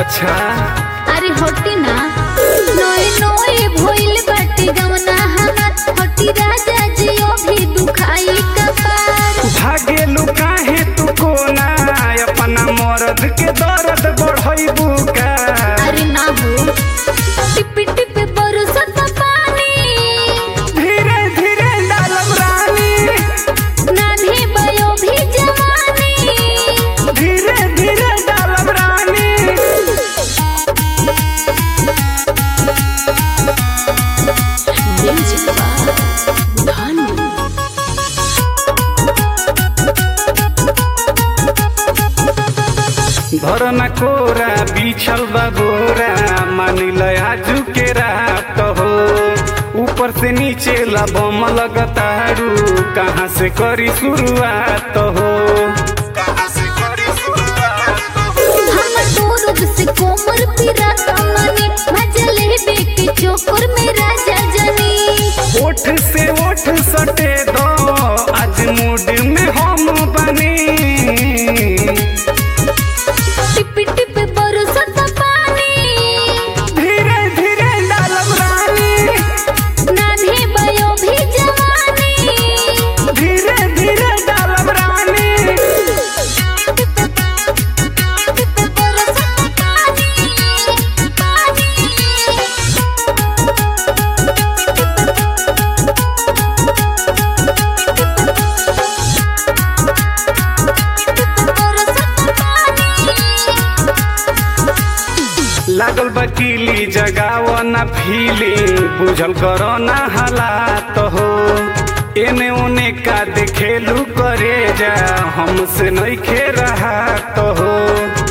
अच्छा अरे होटी ना नोए नोए भइल बाटे गवना हाथ होटी राजा जियो भी दुखाई कपार भागेलू काहे तू कोना अपना मर्द के दर्द बढ़ैबू का अरे ना हो टिप टिप बरसत पानी धीरे धीरे डालब रानी नान्हे बयो भी जवानी धीरे धीरे डालब रानी म्यूजिक भानु धरना कोरा बिछल बा बोरा मानिल आजू के रात हो ऊपर से नीचे लबम लगतारू कहाँ से करी शुरुआत हो हम तोरब से कोमर पिरा तमने मजले बेके चोकर में राजा जनी ओठ से ओठ सटे दो आज मूड में हम बनी टिप टिप बरसत पानी धीरे धीरे डालब रानी नान्हे बयो भी जवानी धीरे धीरे डालब रानी बरसत पानी पानी लागल बकीली जगाव ना फीलिंग बुझल करो ना हालात हो एने ओने का देखेलू करे जा हमसे नहीं खे रहा तो हो